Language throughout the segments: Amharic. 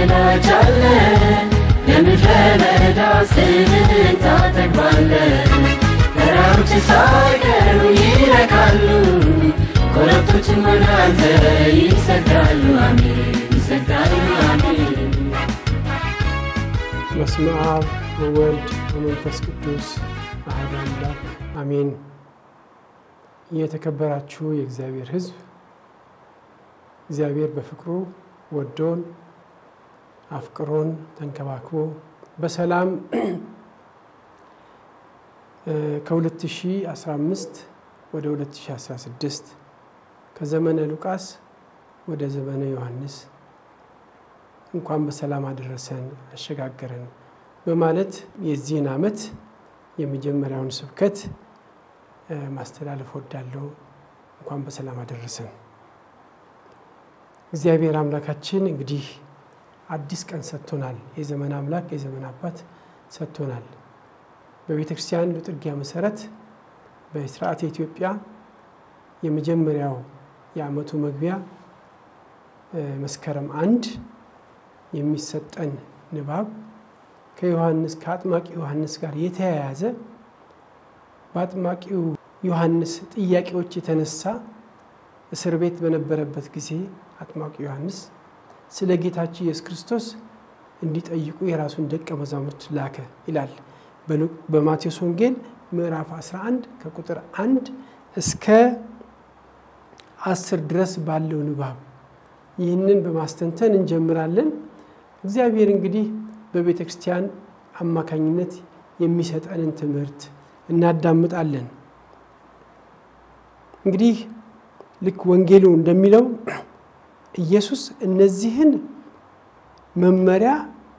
ገላጭ አለ ለምድረ በዳ ስምህን ታጠግባለህ ተራሮች ሳይቀሩ ይረካሉ ኮረብቶችም ወደ አንተ ይሰግዳሉ አሜን ይሰግዳሉ አሜን በስመ አብ ወወልድ ወመንፈስ ቅዱስ አሐዱ አምላክ አሜን። የተከበራችሁ የእግዚአብሔር ሕዝብ እግዚአብሔር በፍቅሩ ወዶን አፍቅሮን ተንከባክቦ በሰላም ከ2015 ወደ 2016 ከዘመነ ሉቃስ ወደ ዘመነ ዮሐንስ እንኳን በሰላም አደረሰን አሸጋገረን በማለት የዚህን ዓመት የመጀመሪያውን ስብከት ማስተላለፍ ወዳለው እንኳን በሰላም አደረሰን። እግዚአብሔር አምላካችን እንግዲህ አዲስ ቀን ሰጥቶናል። የዘመን አምላክ የዘመን አባት ሰጥቶናል። በቤተ ክርስቲያን ጥርጊያ መሰረት በስርዓተ ኢትዮጵያ የመጀመሪያው የዓመቱ መግቢያ መስከረም አንድ የሚሰጠን ንባብ ከዮሐንስ ከአጥማቂ ዮሐንስ ጋር የተያያዘ በአጥማቂው ዮሐንስ ጥያቄዎች የተነሳ እስር ቤት በነበረበት ጊዜ አጥማቂ ዮሐንስ ስለ ጌታችን ኢየሱስ ክርስቶስ እንዲጠይቁ የራሱን ደቀ መዛሙርት ላከ ይላል። በማቴዎስ ወንጌል ምዕራፍ 11 ከቁጥር 1 እስከ አስር ድረስ ባለው ንባብ ይህንን በማስተንተን እንጀምራለን። እግዚአብሔር እንግዲህ በቤተ ክርስቲያን አማካኝነት የሚሰጠንን ትምህርት እናዳምጣለን። እንግዲህ ልክ ወንጌሉ እንደሚለው ኢየሱስ እነዚህን መመሪያ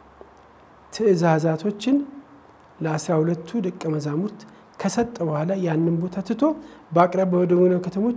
ትእዛዛቶችን ለአስራ ሁለቱ ደቀ መዛሙርት ከሰጠ በኋላ ያንን ቦታ ትቶ በአቅራቢያ ወደ ሆነ ከተሞች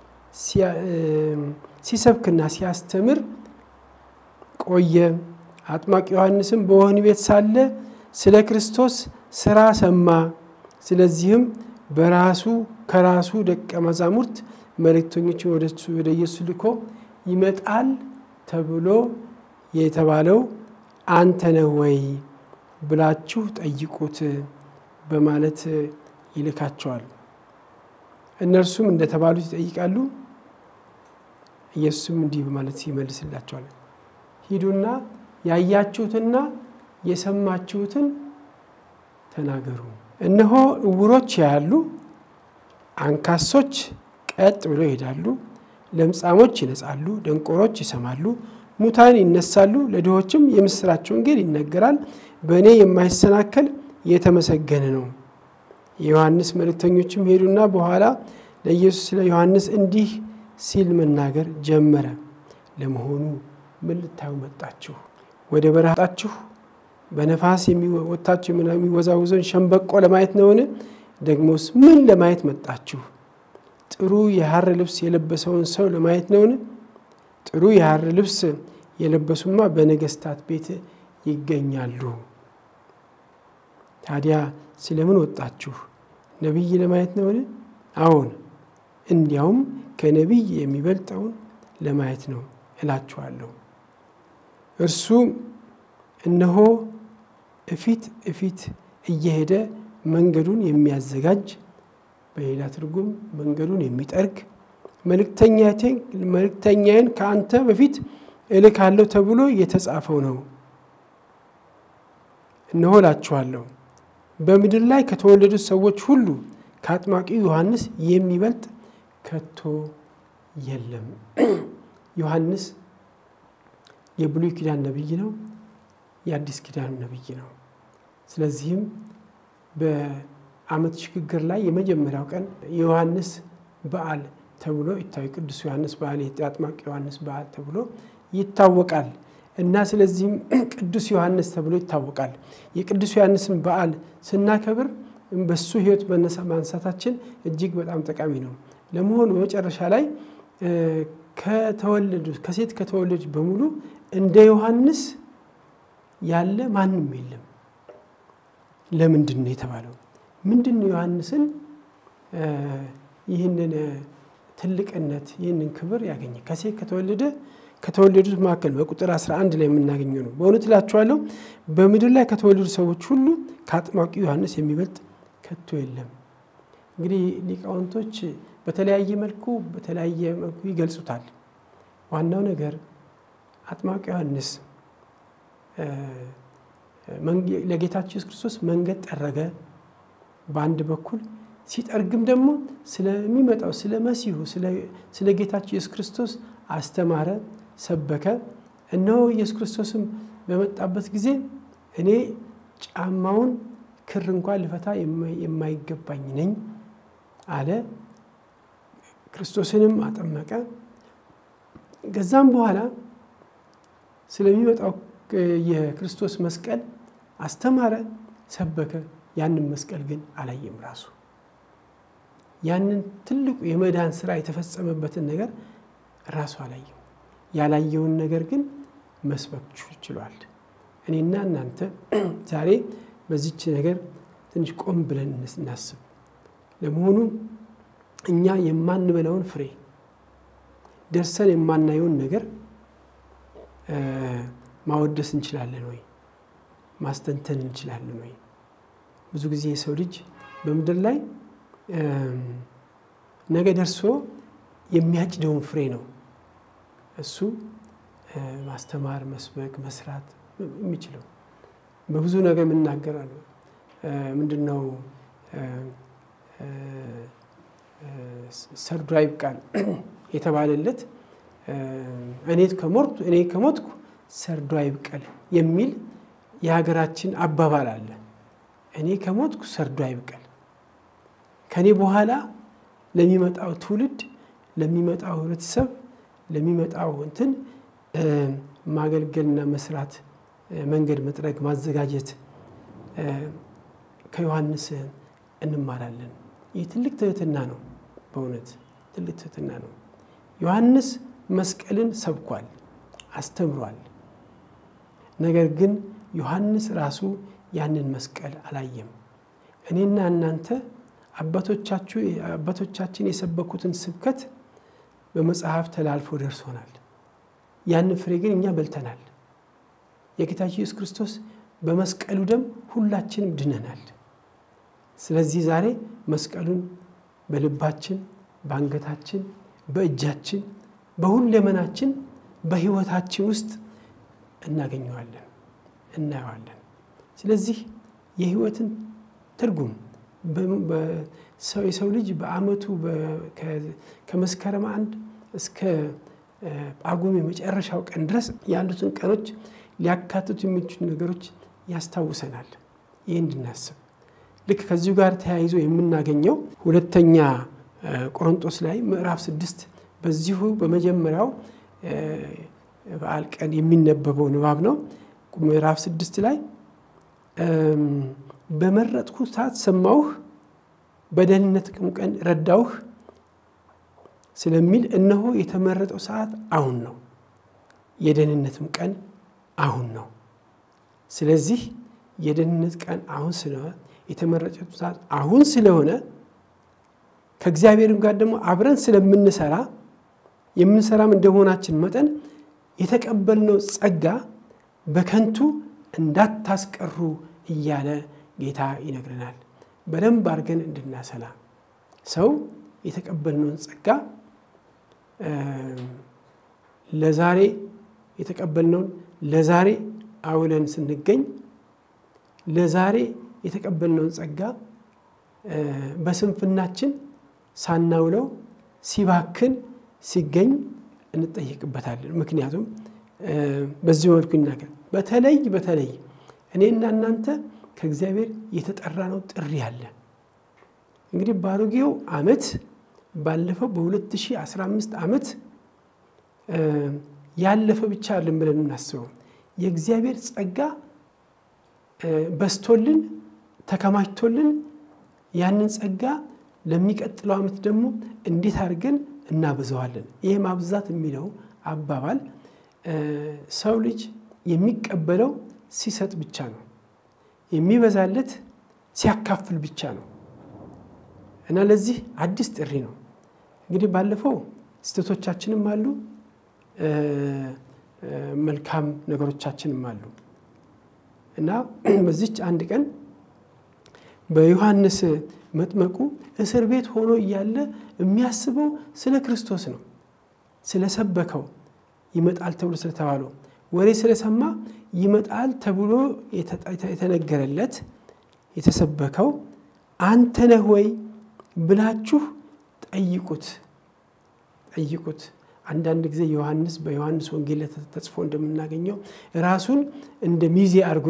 ሲሰብክና ሲያስተምር ቆየ። አጥማቂ ዮሐንስም በወህኒ ቤት ሳለ ስለ ክርስቶስ ስራ ሰማ። ስለዚህም በራሱ ከራሱ ደቀ መዛሙርት መልእክተኞችን ወደ ኢየሱስ ልኮ ይመጣል ተብሎ የተባለው አንተ ነህ ወይ ብላችሁ ጠይቁት በማለት ይልካቸዋል። እነርሱም እንደተባሉት ይጠይቃሉ። ኢየሱስም እንዲህ በማለት ይመልስላቸዋል። ሂዱና ያያችሁትና የሰማችሁትን ተናገሩ። እነሆ እውሮች ያያሉ፣ አንካሶች ቀጥ ብለው ይሄዳሉ፣ ለምጻሞች ይነጻሉ፣ ደንቆሮች ይሰማሉ፣ ሙታን ይነሳሉ፣ ለድሆችም የምስራች ወንጌል ይነገራል። በእኔ የማይሰናከል የተመሰገነ ነው። የዮሐንስ መልእክተኞችም ሄዱና በኋላ ለኢየሱስ ስለ ዮሐንስ እንዲህ ሲል መናገር ጀመረ። ለመሆኑ ምን ልታዩ መጣችሁ? ወደ በረሃ ወጣችሁ? በነፋስ ወጥታችሁ የሚወዛውዘውን ሸምበቆ ለማየት ነውን? ደግሞስ ምን ለማየት መጣችሁ? ጥሩ የሐር ልብስ የለበሰውን ሰው ለማየት ነውን? ጥሩ የሐር ልብስ የለበሱማ በነገስታት ቤት ይገኛሉ። ታዲያ ስለምን ወጣችሁ? ነቢይ ለማየት ነውን? አዎን፣ እንዲያውም ከነቢይ የሚበልጠውን ለማየት ነው እላችኋለሁ። እርሱ እነሆ እፊት እፊት እየሄደ መንገዱን የሚያዘጋጅ በሌላ ትርጉም መንገዱን የሚጠርግ መልእክተኛዬን ከአንተ በፊት እልካለሁ ተብሎ የተጻፈው ነው። እነሆ እላችኋለሁ በምድር ላይ ከተወለዱት ሰዎች ሁሉ ከአጥማቂው ዮሐንስ የሚበልጥ ከቶ የለም። ዮሐንስ የብሉይ ኪዳን ነቢይ ነው፣ የአዲስ ኪዳን ነቢይ ነው። ስለዚህም በዓመት ሽግግር ላይ የመጀመሪያው ቀን የዮሐንስ በዓል ተብሎ ይታወ ቅዱስ ዮሐንስ በዓል የአጥማቂ ዮሐንስ በዓል ተብሎ ይታወቃል እና ስለዚህም ቅዱስ ዮሐንስ ተብሎ ይታወቃል። የቅዱስ ዮሐንስን በዓል ስናከብር በሱ ሕይወት መነሳ ማንሳታችን እጅግ በጣም ጠቃሚ ነው። ለመሆኑ በመጨረሻ ላይ ከተወለዱ ከሴት ከተወለዱ በሙሉ እንደ ዮሐንስ ያለ ማንም የለም። ለምንድን ነው የተባለው? ምንድን ነው ዮሐንስን ይህንን ትልቅነት ይህንን ክብር ያገኘ? ከሴት ከተወለደ ከተወለዱት መካከል በቁጥር 11 ላይ የምናገኘው ነው። በእውነት እላችኋለሁ በምድር ላይ ከተወለዱ ሰዎች ሁሉ ከአጥማቂው ዮሐንስ የሚበልጥ ከቶ የለም። እንግዲህ ሊቃውንቶች በተለያየ መልኩ በተለያየ መልኩ ይገልጹታል። ዋናው ነገር አጥማቂው ዮሐንስ ለጌታችን ኢየሱስ ክርስቶስ መንገድ ጠረገ በአንድ በኩል ሲጠርግም ደግሞ ስለሚመጣው ስለ መሲሁ ስለ ጌታችን ኢየሱስ ክርስቶስ አስተማረ፣ ሰበከ። እነሆ ኢየሱስ ክርስቶስም በመጣበት ጊዜ እኔ ጫማውን ክር እንኳን ልፈታ የማይገባኝ ነኝ አለ። ክርስቶስንም አጠመቀ። ከዛም በኋላ ስለሚመጣው የክርስቶስ መስቀል አስተማረ፣ ሰበከ። ያንን መስቀል ግን አላየም። ራሱ ያንን ትልቁ የመዳን ስራ የተፈጸመበትን ነገር ራሱ አላየም። ያላየውን ነገር ግን መስበክ ችሏል። እኔና እናንተ ዛሬ በዚች ነገር ትንሽ ቆም ብለን እናስብ። ለመሆኑ እኛ የማንበላውን ፍሬ ደርሰን የማናየውን ነገር ማወደስ እንችላለን ወይ? ማስተንተን እንችላለን ወይ? ብዙ ጊዜ የሰው ልጅ በምድር ላይ ነገ ደርሶ የሚያጭደውን ፍሬ ነው እሱ ማስተማር፣ መስበክ፣ መስራት የሚችለው። በብዙ ነገር የምናገራለሁ። ምንድን ነው ሰርዶ ይብቃል የተባለለት እኔ ከሞትኩ እኔ ከሞትኩ ሰርዶ አይብቀል የሚል የሀገራችን አባባል አለ። እኔ ከሞትኩ ሰርዶ አይብቀል፣ ከኔ በኋላ ለሚመጣው ትውልድ፣ ለሚመጣው ህብረተሰብ፣ ለሚመጣው እንትን ማገልገልና መስራት፣ መንገድ መጥረግ፣ ማዘጋጀት ከዮሐንስ እንማራለን። ይህ ትልቅ ትህትና ነው። በእውነት ትልቅ ትህትና ነው። ዮሐንስ መስቀልን ሰብኳል፣ አስተምሯል። ነገር ግን ዮሐንስ ራሱ ያንን መስቀል አላየም። እኔና እናንተ አባቶቻችን የሰበኩትን ስብከት በመጽሐፍ ተላልፎ ደርሶናል። ያንን ፍሬ ግን እኛ በልተናል። የጌታችን ኢየሱስ ክርስቶስ በመስቀሉ ደም ሁላችንም ድነናል። ስለዚህ ዛሬ መስቀሉን በልባችን፣ በአንገታችን፣ በእጃችን፣ በሁለመናችን፣ በሕይወታችን ውስጥ እናገኘዋለን፣ እናየዋለን። ስለዚህ የሕይወትን ትርጉም የሰው ልጅ በዓመቱ ከመስከረም አንድ እስከ ጳጉሜ የመጨረሻው ቀን ድረስ ያሉትን ቀኖች ሊያካትቱ የሚችሉ ነገሮች ያስታውሰናል። ይህ እንድናስብ ልክ ከዚሁ ጋር ተያይዞ የምናገኘው ሁለተኛ ቆሮንጦስ ላይ ምዕራፍ ስድስት በዚሁ በመጀመሪያው በዓል ቀን የሚነበበው ንባብ ነው። ምዕራፍ ስድስት ላይ በመረጥኩ ሰዓት ሰማሁህ፣ በደህንነት ቀን ረዳውህ ስለሚል እነሆ የተመረጠው ሰዓት አሁን ነው፣ የደህንነትም ቀን አሁን ነው። ስለዚህ የደህንነት ቀን አሁን ስለሆነ የተመረጠው ሰዓት አሁን ስለሆነ ከእግዚአብሔርም ጋር ደግሞ አብረን ስለምንሰራ የምንሰራም እንደመሆናችን መጠን የተቀበልነው ጸጋ በከንቱ እንዳታስቀሩ እያለ ጌታ ይነግረናል። በደንብ አድርገን እንድናሰላ ሰው የተቀበልነውን ጸጋ ለዛሬ የተቀበልነውን ለዛሬ አውለን ስንገኝ ለዛሬ የተቀበልነውን ጸጋ በስንፍናችን ሳናውለው ሲባክን ሲገኝ እንጠየቅበታለን። ምክንያቱም በዚህ መልኩ ይናገር። በተለይ በተለይ እኔና እናንተ ከእግዚአብሔር የተጠራነው ጥሪ አለ። እንግዲህ በአሮጌው ዓመት ባለፈው በ2015 ዓመት ያለፈ ብቻ አለን ብለን እናስበው የእግዚአብሔር ጸጋ በስቶልን ተከማችቶልን ያንን ጸጋ ለሚቀጥለው ዓመት ደግሞ እንዴት አድርገን እናበዛዋለን። ይህ ማብዛት የሚለው አባባል ሰው ልጅ የሚቀበለው ሲሰጥ ብቻ ነው፣ የሚበዛለት ሲያካፍል ብቻ ነው እና ለዚህ አዲስ ጥሪ ነው። እንግዲህ ባለፈው ስህተቶቻችንም አሉ መልካም ነገሮቻችንም አሉ እና በዚች አንድ ቀን በዮሐንስ መጥመቁ እስር ቤት ሆኖ እያለ የሚያስበው ስለ ክርስቶስ ነው። ስለሰበከው ይመጣል ተብሎ ስለተባለው ወሬ ስለሰማ ይመጣል ተብሎ የተነገረለት የተሰበከው አንተ ነህ ወይ ብላችሁ ጠይቁት ጠይቁት። አንዳንድ ጊዜ ዮሐንስ በዮሐንስ ወንጌል ተጽፎ እንደምናገኘው ራሱን እንደ ሚዜ አድርጎ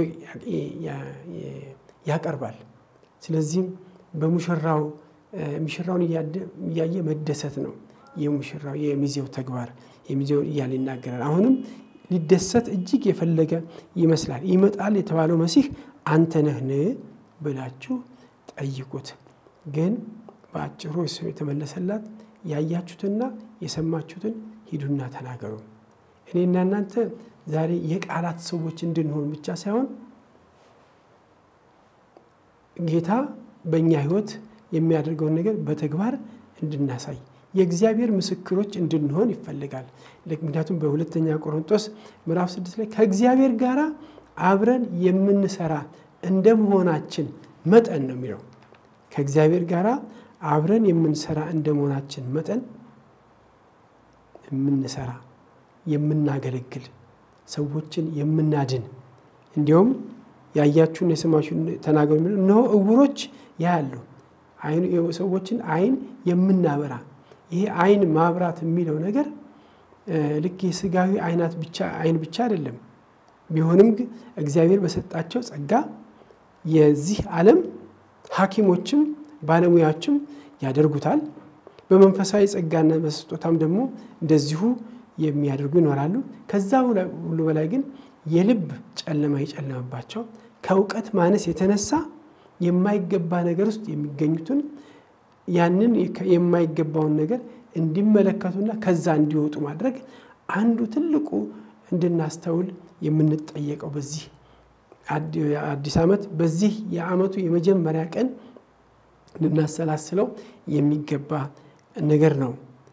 ያቀርባል። ስለዚህም በሙሽራው ሙሽራውን እያየ መደሰት ነው የሙሽራው የሚዜው ተግባር የሚዜው እያለ ይናገራል። አሁንም ሊደሰት እጅግ የፈለገ ይመስላል። ይመጣል የተባለው መሲህ አንተ ነህን ብላችሁ ጠይቁት። ግን በአጭሩ እሱ የተመለሰላት ያያችሁትና የሰማችሁትን ሂዱና ተናገሩ። እኔና እናንተ ዛሬ የቃላት ሰዎች እንድንሆን ብቻ ሳይሆን ጌታ በእኛ ሕይወት የሚያደርገውን ነገር በተግባር እንድናሳይ የእግዚአብሔር ምስክሮች እንድንሆን ይፈልጋል። ምክንያቱም በሁለተኛ ቆሮንቶስ ምዕራፍ ስድስት ላይ ከእግዚአብሔር ጋር አብረን የምንሰራ እንደ መሆናችን መጠን ነው የሚለው ከእግዚአብሔር ጋር አብረን የምንሰራ እንደ መሆናችን መጠን የምንሰራ የምናገለግል ሰዎችን የምናድን እንዲሁም ያያችሁን የሰማችሁን ተናገሩ የሚለው እነሆ እውሮች ያያሉ፣ ሰዎችን አይን የምናበራ ይሄ አይን ማብራት የሚለው ነገር ልክ የስጋዊ አይናት ብቻ አይን ብቻ አይደለም። ቢሆንም እግዚአብሔር በሰጣቸው ጸጋ የዚህ ዓለም ሐኪሞችም ባለሙያዎችም ያደርጉታል። በመንፈሳዊ ጸጋና በስጦታም ደግሞ እንደዚሁ የሚያደርጉ ይኖራሉ። ከዛ ሁሉ በላይ ግን የልብ ጨለማ የጨለመባቸው ከእውቀት ማነስ የተነሳ የማይገባ ነገር ውስጥ የሚገኙትን ያንን የማይገባውን ነገር እንዲመለከቱና ከዛ እንዲወጡ ማድረግ አንዱ ትልቁ እንድናስተውል የምንጠየቀው በዚህ አዲስ ዓመት በዚህ የዓመቱ የመጀመሪያ ቀን ልናሰላስለው የሚገባ ነገር ነው።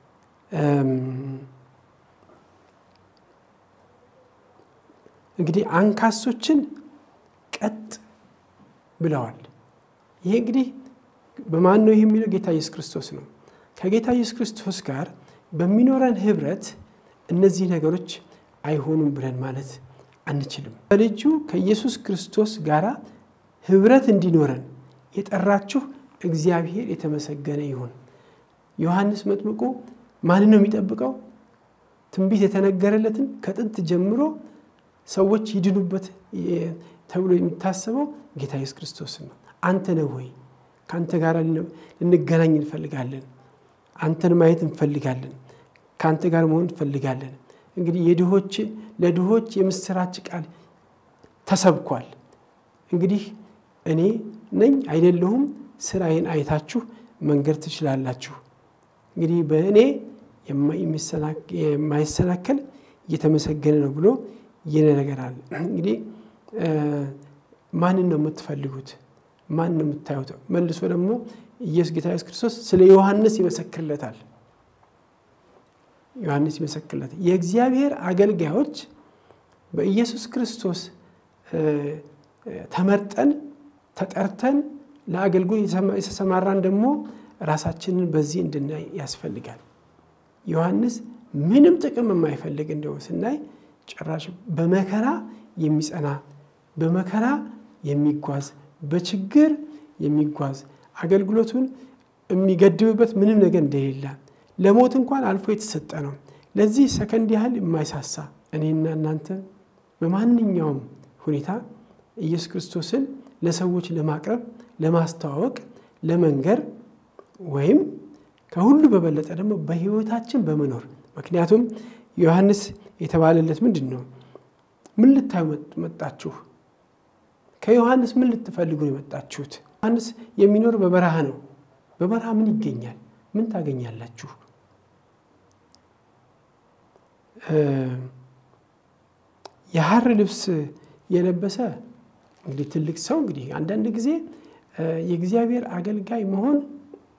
እንግዲህ አንካሶችን ቀጥ ብለዋል። ይሄ እንግዲህ በማን ነው ይህ የሚለው? ጌታ ኢየሱስ ክርስቶስ ነው። ከጌታ ኢየሱስ ክርስቶስ ጋር በሚኖረን ህብረት እነዚህ ነገሮች አይሆኑም ብለን ማለት አንችልም። ከልጁ ከኢየሱስ ክርስቶስ ጋር ህብረት እንዲኖረን የጠራችሁ እግዚአብሔር የተመሰገነ ይሁን። ዮሐንስ መጥምቁ ማንን ነው የሚጠብቀው? ትንቢት የተነገረለትን ከጥንት ጀምሮ ሰዎች ይድኑበት ተብሎ የሚታሰበው ጌታ ኢየሱስ ክርስቶስ ነው። አንተ ነህ ወይ? ከአንተ ጋር ልንገናኝ እንፈልጋለን። አንተን ማየት እንፈልጋለን። ከአንተ ጋር መሆን እንፈልጋለን። እንግዲህ የድሆች ለድሆች የምስራች ቃል ተሰብኳል። እንግዲህ እኔ ነኝ አይደለሁም፣ ስራዬን አይታችሁ መንገድ ትችላላችሁ። እንግዲህ በእኔ የማይሰናከል እየተመሰገነ ነው ብሎ ይነገራል። እንግዲህ ማንን ነው የምትፈልጉት? ማን ነው የምታዩት? መልሶ ደግሞ ኢየሱስ ጌታ ኢየሱስ ክርስቶስ ስለ ዮሐንስ ይመሰክርለታል። ዮሐንስ ይመሰክርለታል። የእግዚአብሔር አገልጋዮች በኢየሱስ ክርስቶስ ተመርጠን ተጠርተን ለአገልግሎት የተሰማራን ደግሞ ራሳችንን በዚህ እንድናይ ያስፈልጋል። ዮሐንስ ምንም ጥቅም የማይፈልግ እንደው ስናይ ጭራሽ በመከራ የሚጸና በመከራ የሚጓዝ በችግር የሚጓዝ አገልግሎቱን የሚገድብበት ምንም ነገር እንደሌለ ለሞት እንኳን አልፎ የተሰጠ ነው። ለዚህ ሰከንድ ያህል የማይሳሳ እኔና እናንተ በማንኛውም ሁኔታ ኢየሱስ ክርስቶስን ለሰዎች ለማቅረብ፣ ለማስተዋወቅ፣ ለመንገር ወይም ከሁሉ በበለጠ ደግሞ በሕይወታችን በመኖር ምክንያቱም ዮሐንስ የተባለለት ምንድን ነው? ምን ልታዩ መጣችሁ? ከዮሐንስ ምን ልትፈልጉ ነው የመጣችሁት? ዮሐንስ የሚኖር በበረሃ ነው። በበረሃ ምን ይገኛል? ምን ታገኛላችሁ? የሐር ልብስ የለበሰ እንግዲህ ትልቅ ሰው እንግዲህ አንዳንድ ጊዜ የእግዚአብሔር አገልጋይ መሆን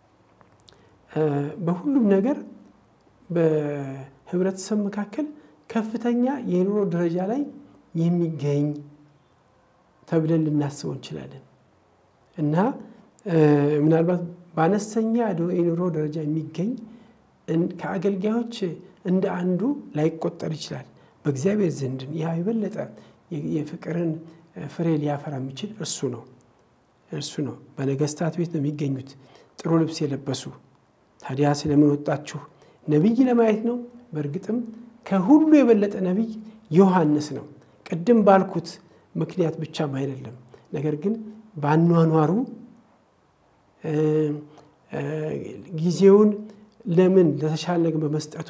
በሁሉም ነገር በህብረተሰብ መካከል ከፍተኛ የኑሮ ደረጃ ላይ የሚገኝ ተብለን ልናስበው እንችላለን እና ምናልባት በአነስተኛ የኑሮ ደረጃ የሚገኝ ከአገልጋዮች እንደ አንዱ ላይቆጠር ይችላል። በእግዚአብሔር ዘንድ ያ የበለጠ የፍቅርን ፍሬ ሊያፈራ የሚችል እርሱ ነው እርሱ ነው። በነገስታት ቤት ነው የሚገኙት ጥሩ ልብስ የለበሱ። ታዲያ ስለምን ወጣችሁ? ነቢይ ለማየት ነው። በእርግጥም ከሁሉ የበለጠ ነቢይ ዮሐንስ ነው። ቅድም ባልኩት ምክንያት ብቻም አይደለም፣ ነገር ግን በአኗኗሩ ጊዜውን ለምን ለተሻለ ነገር በመስጠቱ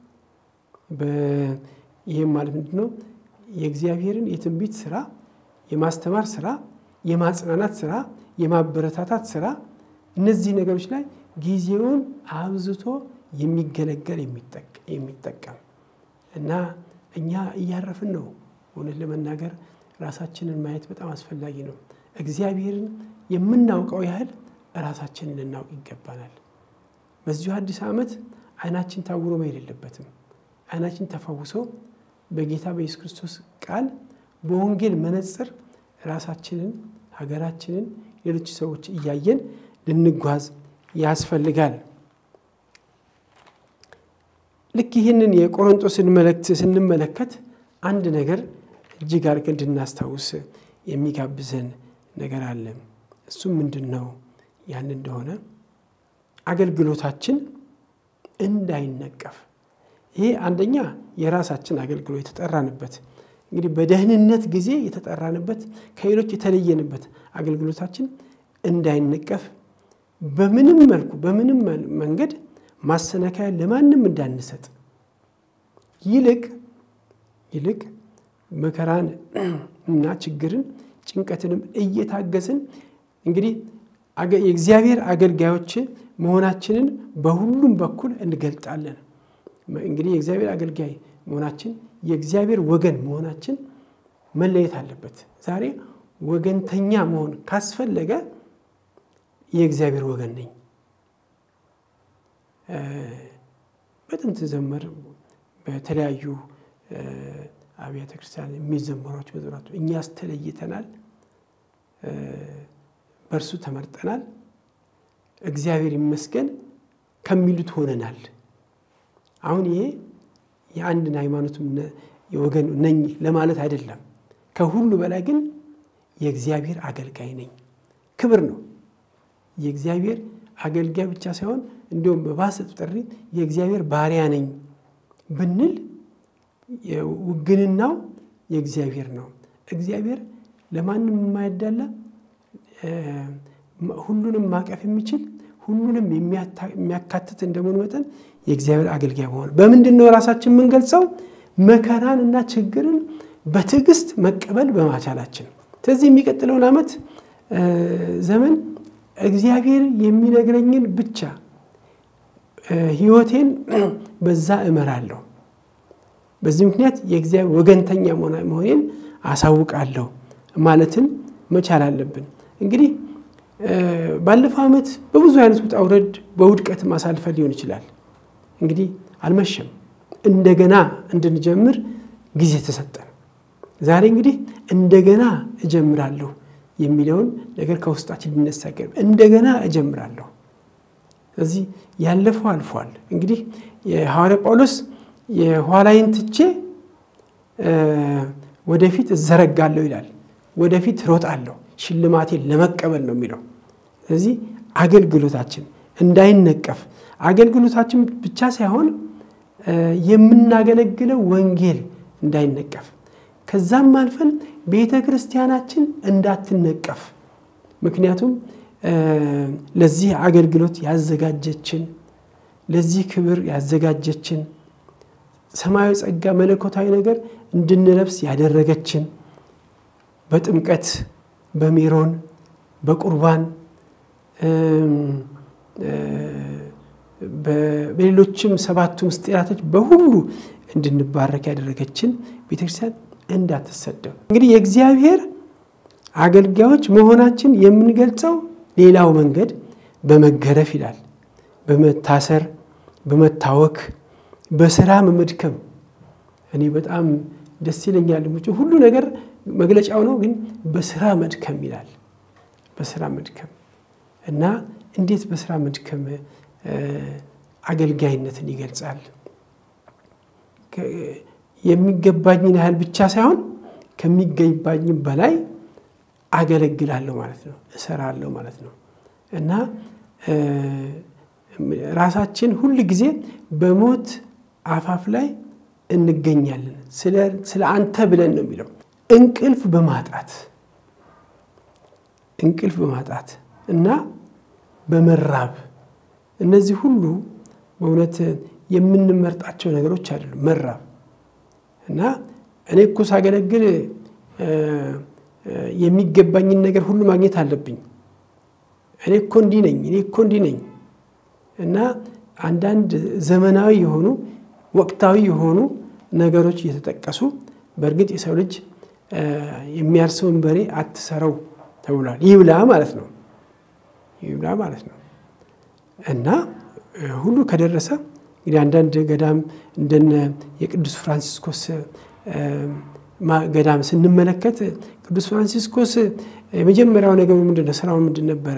ይህም ማለት ምንድን ነው? የእግዚአብሔርን የትንቢት ስራ፣ የማስተማር ስራ፣ የማጽናናት ስራ፣ የማበረታታት ስራ እነዚህ ነገሮች ላይ ጊዜውን አብዝቶ የሚገለገል የሚጠቀም እና እኛ እያረፍን ነው። እውነት ለመናገር ራሳችንን ማየት በጣም አስፈላጊ ነው። እግዚአብሔርን የምናውቀው ያህል ራሳችንን ልናውቅ ይገባናል። በዚሁ አዲስ ዓመት አይናችን ታውሮ መሄድ የለበትም። አይናችን ተፈውሶ በጌታ በኢየሱስ ክርስቶስ ቃል በወንጌል መነጽር ራሳችንን፣ ሀገራችንን፣ ሌሎች ሰዎች እያየን ልንጓዝ ያስፈልጋል። ልክ ይህንን የቆሮንጦስን መልእክት ስንመለከት አንድ ነገር እጅግ አድርገን እንድናስታውስ የሚጋብዘን ነገር አለ። እሱም ምንድን ነው? ያን እንደሆነ አገልግሎታችን እንዳይነቀፍ ይሄ አንደኛ የራሳችን አገልግሎት የተጠራንበት እንግዲህ በደህንነት ጊዜ የተጠራንበት ከሌሎች የተለየንበት አገልግሎታችን እንዳይነቀፍ በምንም መልኩ በምንም መንገድ ማሰናከያ ለማንም እንዳንሰጥ ይልቅ ይልቅ መከራን እና ችግርን ጭንቀትንም እየታገስን እንግዲህ የእግዚአብሔር አገልጋዮች መሆናችንን በሁሉም በኩል እንገልጣለን። እንግዲህ የእግዚአብሔር አገልጋይ መሆናችን የእግዚአብሔር ወገን መሆናችን መለየት አለበት። ዛሬ ወገንተኛ መሆን ካስፈለገ የእግዚአብሔር ወገን ነኝ። በጥንት ዘመር በተለያዩ አብያተ ክርስቲያን የሚዘመሯቸው መዝሙራት እኛስ ተለይተናል፣ በእርሱ ተመርጠናል፣ እግዚአብሔር ይመስገን ከሚሉት ሆነናል። አሁን ይሄ የአንድን ሃይማኖት ወገን ነኝ ለማለት አይደለም። ከሁሉ በላይ ግን የእግዚአብሔር አገልጋይ ነኝ ክብር ነው። የእግዚአብሔር አገልጋይ ብቻ ሳይሆን እንዲሁም በባሰ ጥሪ የእግዚአብሔር ባሪያ ነኝ ብንል ውግንናው የእግዚአብሔር ነው። እግዚአብሔር ለማንም የማያዳላ ሁሉንም ማቀፍ የሚችል ሁሉንም የሚያካትት እንደመሆኑ መጠን የእግዚአብሔር አገልጋይ መሆን በምንድን ነው ራሳችን የምንገልጸው? መከራን እና ችግርን በትዕግስት መቀበል በማቻላችን። ስለዚህ የሚቀጥለውን ዓመት ዘመን እግዚአብሔር የሚነግረኝን ብቻ ሕይወቴን በዛ እመራለሁ። በዚህ ምክንያት የእግዚአብሔር ወገንተኛ መሆኔን አሳውቃለሁ ማለትን መቻል አለብን። እንግዲህ ባለፈው ዓመት በብዙ አይነት ውጣ ውረድ በውድቀት ማሳልፈን ሊሆን ይችላል። እንግዲህ አልመሸም፣ እንደገና እንድንጀምር ጊዜ ተሰጠን። ዛሬ እንግዲህ እንደገና እጀምራለሁ የሚለውን ነገር ከውስጣችን ሊነሳ እንደገና እጀምራለሁ። ስለዚህ ያለፈው አልፏል። እንግዲህ የሐዋርያ ጳውሎስ የኋላይን ትቼ ወደፊት እዘረጋለሁ ይላል። ወደፊት ሮጣለሁ ሽልማቴን ለመቀበል ነው የሚለው። ስለዚህ አገልግሎታችን እንዳይነቀፍ አገልግሎታችን ብቻ ሳይሆን የምናገለግለው ወንጌል እንዳይነቀፍ ከዛም አልፈን ቤተ ክርስቲያናችን እንዳትነቀፍ ምክንያቱም ለዚህ አገልግሎት ያዘጋጀችን ለዚህ ክብር ያዘጋጀችን ሰማያዊ ጸጋ መለኮታዊ ነገር እንድንለብስ ያደረገችን በጥምቀት በሜሮን በቁርባን በሌሎችም ሰባቱ ምስጢራቶች በሁሉ እንድንባረክ ያደረገችን ቤተክርስቲያን እንዳትሰደብ። እንግዲህ የእግዚአብሔር አገልጋዮች መሆናችን የምንገልጸው ሌላው መንገድ በመገረፍ ይላል፣ በመታሰር በመታወክ በስራ መመድከም እኔ በጣም ደስ ይለኛል። ሁሉ ነገር መግለጫው ነው፣ ግን በስራ መድከም ይላል። በስራ መድከም እና እንዴት በስራ መድከም አገልጋይነትን ይገልጻል? የሚገባኝን ያህል ብቻ ሳይሆን ከሚገባኝም በላይ አገለግላለሁ ማለት ነው፣ እሰራለሁ ማለት ነው እና ራሳችን ሁል ጊዜ በሞት አፋፍ ላይ እንገኛለን። ስለ አንተ ብለን ነው የሚለው። እንቅልፍ በማጣት እንቅልፍ በማጣት እና በመራብ እነዚህ ሁሉ በእውነት የምንመርጣቸው ነገሮች አይደሉም። መራብ እና እኔ እኮ ሳገለግል የሚገባኝን ነገር ሁሉ ማግኘት አለብኝ። እኔ እኮ እንዲህ ነኝ፣ እኔ እኮ እንዲህ ነኝ እና አንዳንድ ዘመናዊ የሆኑ ወቅታዊ የሆኑ ነገሮች እየተጠቀሱ በእርግጥ የሰው ልጅ የሚያርሰውን በሬ አትሰረው ተብሏል። ይብላ ማለት ነው፣ ይብላ ማለት ነው እና ሁሉ ከደረሰ እንግዲህ አንዳንድ ገዳም እንደነ የቅዱስ ፍራንሲስኮስ ገዳም ስንመለከት ቅዱስ ፍራንሲስኮስ የመጀመሪያው ነገሩ ምንድን ነው? ስራውን ምንድን ነበረ?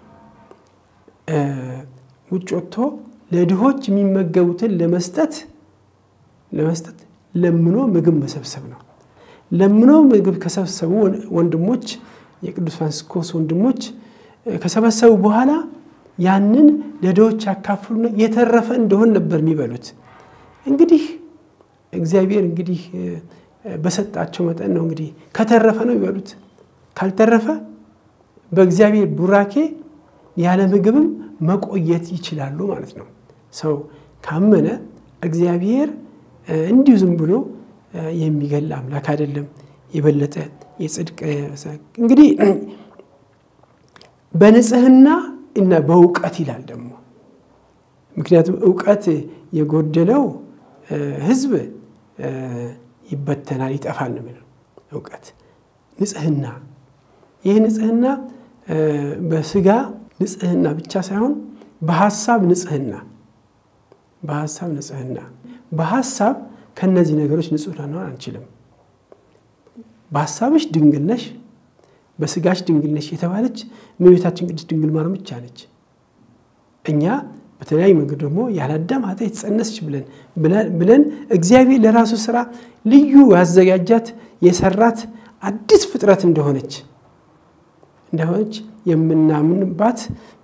ውጭ ወጥቶ ለድሆች የሚመገቡትን ለመስጠት ለመስጠት ለምኖ ምግብ መሰብሰብ ነው። ለምኖ ምግብ ከሰበሰቡ ወንድሞች የቅዱስ ፍራንሲስኮስ ወንድሞች ከሰበሰቡ በኋላ ያንን ለድሆች ያካፍሉና የተረፈ እንደሆን ነበር የሚበሉት። እንግዲህ እግዚአብሔር እንግዲህ በሰጣቸው መጠን ነው እንግዲህ ከተረፈ ነው የሚበሉት። ካልተረፈ በእግዚአብሔር ቡራኬ ያለ ምግብም መቆየት ይችላሉ ማለት ነው። ሰው ካመነ እግዚአብሔር እንዲሁ ዝም ብሎ የሚገል አምላክ አይደለም። የበለጠ የጽድቅ እንግዲህ በንጽህና እና በእውቀት ይላል ደግሞ። ምክንያቱም እውቀት የጎደለው ሕዝብ ይበተናል፣ ይጠፋል ነው የሚለው እውቀት። ንጽህና ይህ ንጽህና በስጋ ንጽህና ብቻ ሳይሆን በሀሳብ ንጽህና በሀሳብ ንጽህና በሀሳብ ከእነዚህ ነገሮች ንጹህ ልንሆን አንችልም። በሀሳብሽ ድንግል ነሽ፣ በስጋሽ ድንግል ነሽ የተባለች እመቤታችን ቅድስት ድንግል ማርያም ብቻ ነች። እኛ በተለያዩ መንገድ ደግሞ ያለ አዳም ኃጢአት የተጸነስች ብለን ብለን እግዚአብሔር ለራሱ ስራ ልዩ ያዘጋጃት የሰራት አዲስ ፍጥረት እንደሆነች እንደሆነች የምናምንባት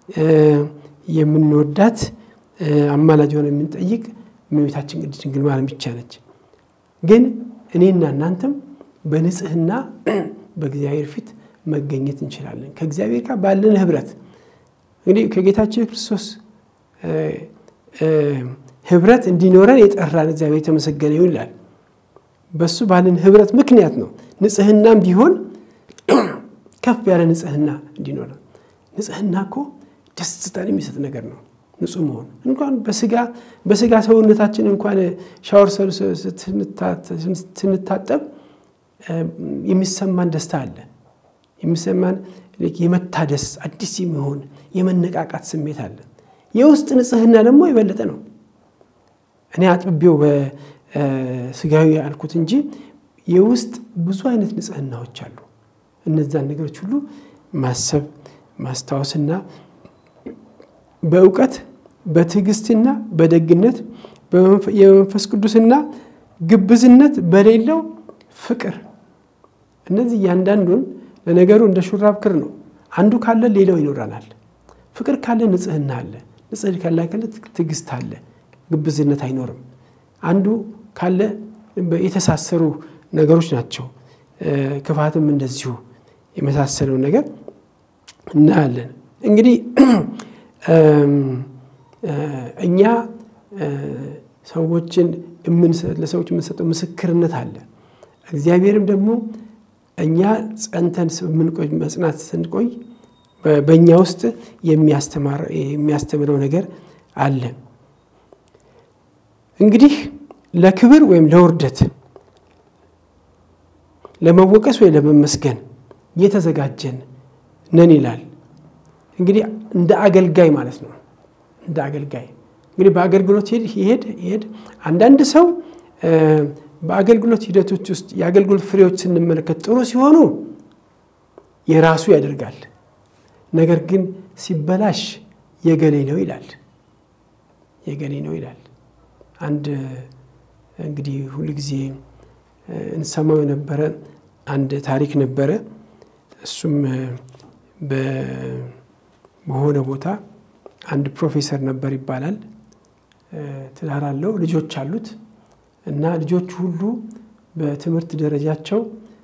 የምንወዳት አማላጅ ሆነ የምንጠይቅ እመቤታችን ቅድስት ድንግል ማርያም ብቻ ነች። ግን እኔና እናንተም በንጽህና በእግዚአብሔር ፊት መገኘት እንችላለን። ከእግዚአብሔር ጋር ባለን ህብረት እንግዲህ ከጌታችን ክርስቶስ ህብረት እንዲኖረን የጠራን እግዚአብሔር የተመሰገነ ይሁን ይላል። በሱ ባለን ህብረት ምክንያት ነው ንጽህናም ቢሆን ከፍ ያለ ንጽህና እንዲኖረን። ንጽህና እኮ ደስታን የሚሰጥ ነገር ነው። ንጹህ መሆን እንኳን በስጋ በስጋ ሰውነታችን እንኳን ሻወር ስንታጠብ የሚሰማን ደስታ አለ። የሚሰማን የመታደስ አዲስ የሚሆን የመነቃቃት ስሜት አለ። የውስጥ ንጽህና ደግሞ የበለጠ ነው። እኔ አጥብቤው በስጋዊ ያልኩት እንጂ የውስጥ ብዙ አይነት ንጽህናዎች አሉ። እነዛን ነገሮች ሁሉ ማሰብ ማስታወስና በእውቀት በትዕግስትና በደግነት የመንፈስ ቅዱስና ግብዝነት በሌለው ፍቅር እነዚህ እያንዳንዱን ለነገሩ እንደ ሹራብ ክር ነው። አንዱ ካለ ሌላው ይኖረናል። ፍቅር ካለ ንጽህና አለ። ንጽህ ካለ ትዕግስት አለ። ግብዝነት አይኖርም። አንዱ ካለ የተሳሰሩ ነገሮች ናቸው። ክፋትም እንደዚሁ የመሳሰለው ነገር እናያለን። እንግዲህ እኛ ሰዎችን ለሰዎች የምንሰጠው ምስክርነት አለ። እግዚአብሔርም ደግሞ እኛ ጸንተን የምንቆይ መጽናት ስንቆይ በእኛ ውስጥ የሚያስተምረው ነገር አለ። እንግዲህ ለክብር ወይም ለውርደት፣ ለመወቀስ ወይ ለመመስገን የተዘጋጀን ነን ይላል። እንግዲህ እንደ አገልጋይ ማለት ነው። እንደ አገልጋይ እንግዲህ በአገልግሎት ይሄድ ይሄድ አንዳንድ ሰው በአገልግሎት ሂደቶች ውስጥ የአገልግሎት ፍሬዎች ስንመለከት ጥሩ ሲሆኑ የራሱ ያደርጋል። ነገር ግን ሲበላሽ የገሌ ነው ይላል። የገሌ ነው ይላል። አንድ እንግዲህ ሁል ጊዜ እንሰማው የነበረ አንድ ታሪክ ነበረ። እሱም በሆነ ቦታ አንድ ፕሮፌሰር ነበር ይባላል። ትዳር አለው፣ ልጆች አሉት እና ልጆቹ ሁሉ በትምህርት ደረጃቸው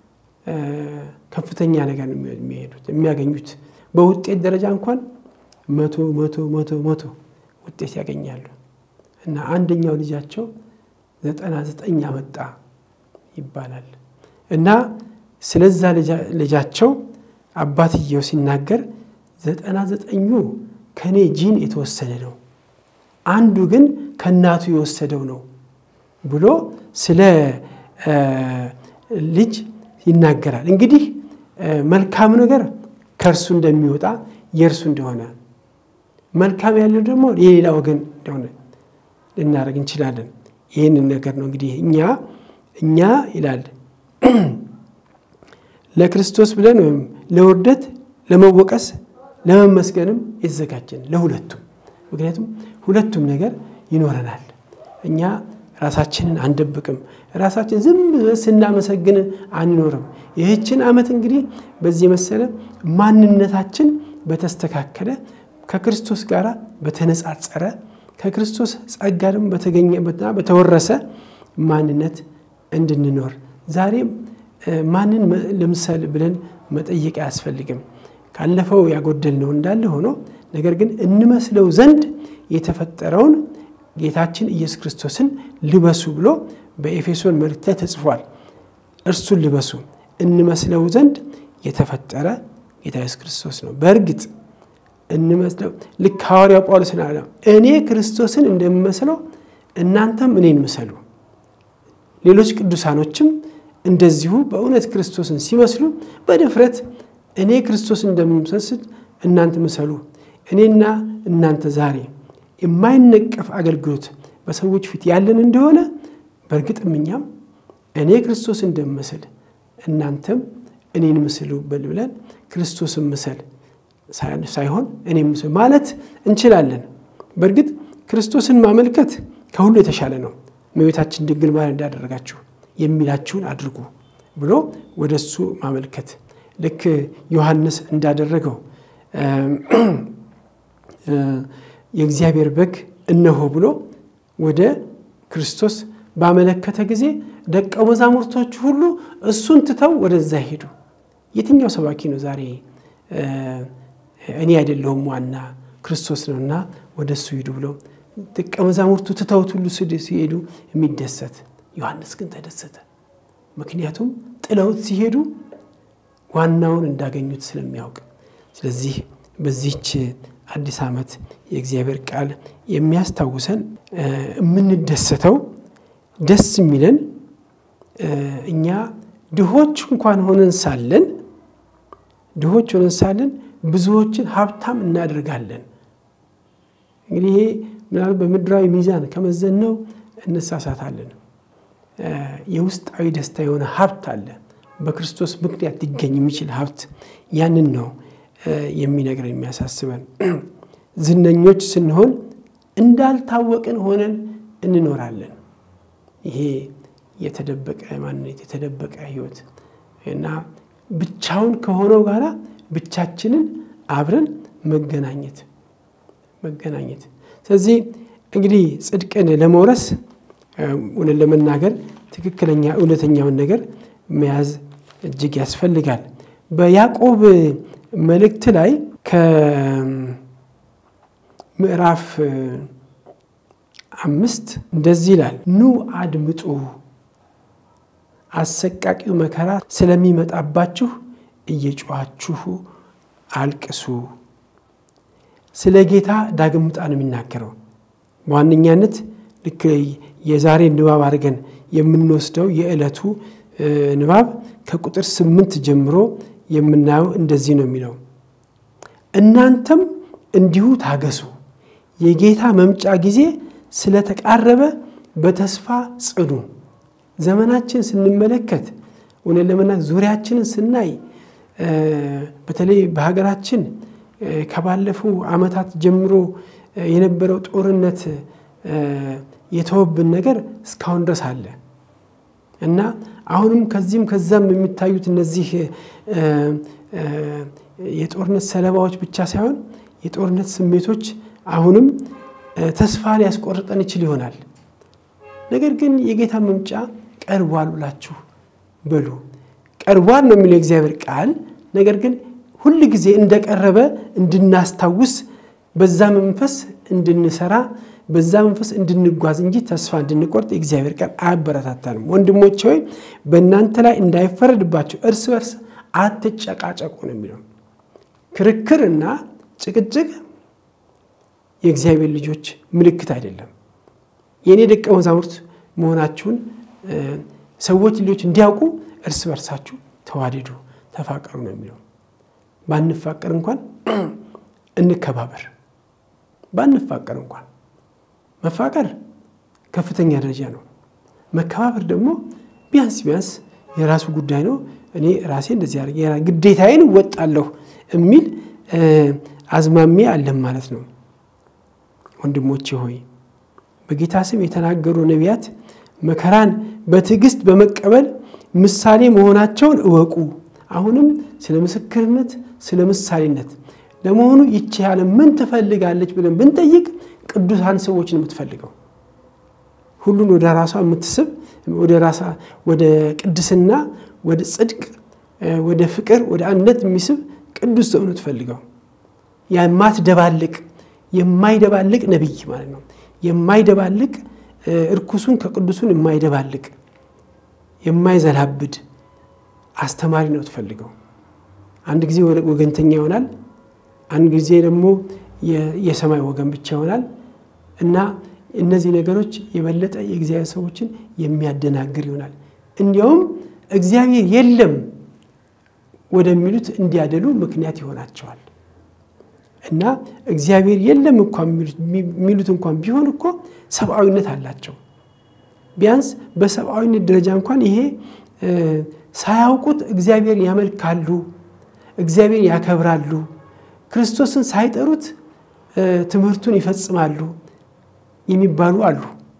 ከፍተኛ ነገር የሚሄዱት የሚያገኙት በውጤት ደረጃ እንኳን መቶ መቶ መቶ መቶ ውጤት ያገኛሉ እና አንደኛው ልጃቸው ዘጠና ዘጠኝ አመጣ ይባላል እና ስለዛ ልጃቸው አባትየው ሲናገር ዘጠና ዘጠኙ ከኔ ጂን የተወሰደ ነው፣ አንዱ ግን ከእናቱ የወሰደው ነው ብሎ ስለ ልጅ ይናገራል። እንግዲህ መልካም ነገር ከእርሱ እንደሚወጣ የእርሱ እንደሆነ መልካም ያለው ደግሞ የሌላ ወገን እንደሆነ ልናደርግ እንችላለን። ይህንን ነገር ነው እንግዲህ እኛ እኛ ይላል ለክርስቶስ ብለን ወይም ለውርደት፣ ለመወቀስ፣ ለመመስገንም የተዘጋጀን ለሁለቱም። ምክንያቱም ሁለቱም ነገር ይኖረናል። እኛ ራሳችንን አንደብቅም። ራሳችን ዝም ብለን ስናመሰግን አንኖርም። ይህችን ዓመት እንግዲህ በዚህ የመሰለ ማንነታችን በተስተካከለ ከክርስቶስ ጋር በተነጻጸረ ከክርስቶስ ጸጋ ደግሞ በተገኘበትና በተወረሰ ማንነት እንድንኖር ዛሬም ማንን ልምሰል ብለን መጠየቅ አያስፈልግም። ካለፈው ያጎደልነው እንዳለ ሆኖ ነገር ግን እንመስለው ዘንድ የተፈጠረውን ጌታችን ኢየሱስ ክርስቶስን ልበሱ ብሎ በኤፌሶን መልእክት ላይ ተጽፏል። እርሱን ልበሱ እንመስለው ዘንድ የተፈጠረ ጌታ ኢየሱስ ክርስቶስ ነው። በእርግጥ እንመስለው ልክ ሐዋርያው ጳውሎስ አለ እኔ ክርስቶስን እንደምመስለው እናንተም እኔን ምሰሉ። ሌሎች ቅዱሳኖችም እንደዚሁ በእውነት ክርስቶስን ሲመስሉ በድፍረት እኔ ክርስቶስን እንደምመስል እናንተ ምሰሉ። እኔና እናንተ ዛሬ የማይነቀፍ አገልግሎት በሰዎች ፊት ያለን እንደሆነ በእርግጥም እኛም እኔ ክርስቶስን እንደምመስል እናንተም እኔን ምስሉ ብለን ክርስቶስን ምሰል ሳይሆን እኔ ምስል ማለት እንችላለን። በእርግጥ ክርስቶስን ማመልከት ከሁሉ የተሻለ ነው። እመቤታችን ድንግል ማርያም እንዳደረጋችሁ የሚላችሁን አድርጉ ብሎ ወደ እሱ ማመልከት ልክ ዮሐንስ እንዳደረገው የእግዚአብሔር በግ እነሆ ብሎ ወደ ክርስቶስ ባመለከተ ጊዜ ደቀ መዛሙርቶቹ ሁሉ እሱን ትተው ወደዛ ሄዱ። የትኛው ሰባኪ ነው ዛሬ እኔ አይደለሁም ዋና ክርስቶስ ነውና ወደ እሱ ሂዱ ብሎ ደቀ መዛሙርቱ ትተውት ሁሉ ሲሄዱ የሚደሰት? ዮሐንስ ግን ተደሰተ። ምክንያቱም ጥለውት ሲሄዱ ዋናውን እንዳገኙት ስለሚያውቅ። ስለዚህ በዚህች አዲስ ዓመት የእግዚአብሔር ቃል የሚያስታውሰን የምንደሰተው ደስ የሚለን እኛ ድሆች እንኳን ሆነን ሳለን ድሆች ሆነን ሳለን ብዙዎችን ሀብታም እናደርጋለን። እንግዲህ ይሄ ምናልባት በምድራዊ ሚዛን ከመዘነው እንሳሳታለን። የውስጣዊ ደስታ የሆነ ሀብት አለ። በክርስቶስ ምክንያት ሊገኝ የሚችል ሀብት ያንን ነው የሚነግረን የሚያሳስበን። ዝነኞች ስንሆን እንዳልታወቅን ሆነን እንኖራለን። ይሄ የተደበቀ ማንነት የተደበቀ ሕይወት እና ብቻውን ከሆነው ጋራ ብቻችንን አብረን መገናኘት መገናኘት። ስለዚህ እንግዲህ ጽድቅን ለመውረስ እውነት ለመናገር ትክክለኛ እውነተኛውን ነገር መያዝ እጅግ ያስፈልጋል። በያዕቆብ መልእክት ላይ ከምዕራፍ አምስት እንደዚህ ይላል፣ ኑ አድምጡ፣ አሰቃቂው መከራ ስለሚመጣባችሁ እየጮኻችሁ አልቅሱ። ስለ ጌታ ዳግም ምጣ ነው የሚናገረው። በዋነኛነት ልክ የዛሬ ንባብ አድርገን የምንወስደው የዕለቱ ንባብ ከቁጥር ስምንት ጀምሮ የምናየው እንደዚህ ነው የሚለው እናንተም እንዲሁ ታገሱ፣ የጌታ መምጫ ጊዜ ስለተቃረበ በተስፋ ጽኑ። ዘመናችን ስንመለከት እውነት ለመናገር ዙሪያችንን ስናይ በተለይ በሀገራችን ከባለፉ ዓመታት ጀምሮ የነበረው ጦርነት የተወብን ነገር እስካሁን ድረስ አለ እና አሁንም ከዚህም ከዛም የሚታዩት እነዚህ የጦርነት ሰለባዎች ብቻ ሳይሆን የጦርነት ስሜቶች አሁንም ተስፋ ሊያስቆርጠን ይችል ይሆናል። ነገር ግን የጌታ መምጫ ቀርቧል ብላችሁ በሉ። ቀርቧል ነው የሚለው የእግዚአብሔር ቃል። ነገር ግን ሁል ጊዜ እንደቀረበ እንድናስታውስ በዛ መንፈስ እንድንሰራ በዛ መንፈስ እንድንጓዝ እንጂ ተስፋ እንድንቆርጥ የእግዚአብሔር ቃል አያበረታታንም። ወንድሞች ሆይ በእናንተ ላይ እንዳይፈረድባቸው እርስ በርስ አትጨቃጨቁ ነው የሚለው። ክርክርና ጭቅጭቅ የእግዚአብሔር ልጆች ምልክት አይደለም። የእኔ ደቀ መዛሙርት መሆናችሁን ሰዎች ልጆች እንዲያውቁ እርስ በርሳችሁ ተዋደዱ፣ ተፋቀሩ ነው የሚለው። ባንፋቀር እንኳን እንከባበር። ባንፋቀር እንኳን መፋቀር ከፍተኛ ደረጃ ነው። መከባበር ደግሞ ቢያንስ ቢያንስ የራሱ ጉዳይ ነው። እኔ ራሴ እንደዚህ አድርጌ ግዴታዬን እወጣለሁ የሚል አዝማሚያ አለን ማለት ነው። ወንድሞቼ ሆይ በጌታ ስም የተናገሩ ነቢያት መከራን በትዕግስት በመቀበል ምሳሌ መሆናቸውን እወቁ። አሁንም ስለ ምስክርነት፣ ስለ ምሳሌነት ለመሆኑ ይቺ ዓለም ምን ትፈልጋለች ብለን ብንጠይቅ ቅዱሳን ሰዎችን የምትፈልገው ሁሉን ወደ ራሷ የምትስብ ወደ ራሷ ወደ ቅድስና፣ ወደ ጽድቅ፣ ወደ ፍቅር፣ ወደ አንድነት የሚስብ ቅዱስ ሰው ነው ትፈልገው። የማትደባልቅ የማይደባልቅ ነቢይ ማለት ነው። የማይደባልቅ እርኩሱን ከቅዱሱን የማይደባልቅ የማይዘላብድ አስተማሪ ነው ትፈልገው። አንድ ጊዜ ወገንተኛ ይሆናል፣ አንድ ጊዜ ደግሞ የሰማይ ወገን ብቻ ይሆናል እና እነዚህ ነገሮች የበለጠ የእግዚአብሔር ሰዎችን የሚያደናግር ይሆናል። እንዲያውም እግዚአብሔር የለም ወደሚሉት እንዲያደሉ ምክንያት ይሆናቸዋል። እና እግዚአብሔር የለም እንኳን የሚሉት እንኳን ቢሆን እኮ ሰብአዊነት አላቸው። ቢያንስ በሰብአዊነት ደረጃ እንኳን ይሄ ሳያውቁት እግዚአብሔር ያመልካሉ፣ እግዚአብሔር ያከብራሉ፣ ክርስቶስን ሳይጠሩት ትምህርቱን ይፈጽማሉ የሚባሉ አሉ።